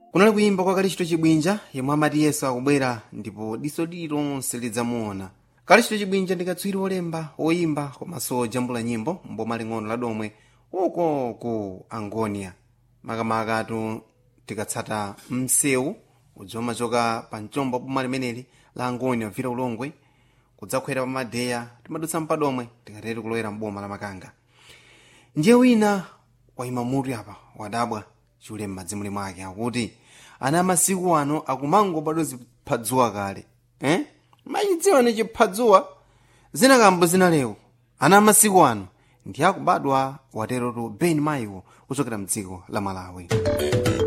kunali kuyimba kwa kalichito chibwinja yemwe amati yesu akubwera ndipo diso lililonse lidzamuona kalichito chibwinja ndi katswiri wolemba woyimba komanso jambula nyimbo mboma ling'ono la domwe uko ku angonia makamakatu tikatsata msewu udzomachoka pa mchombo boma limeneli la angonia vira ulongwe kudzakhwera pa madeya timadutsa mpadomwe tikateri kulowera mboma la makanga ndiye wina wayima mutu apa wadabwa chule m'madzimuli mwake akuti ana amasiku ano akumangobadwa ziphadzuwa kale eh? machidziwa ni chiphadzuwa zinakambo zinalewo ana amasiku ano ndi akubadwa waterotu ben maiwo kuchokera mdziko la malawi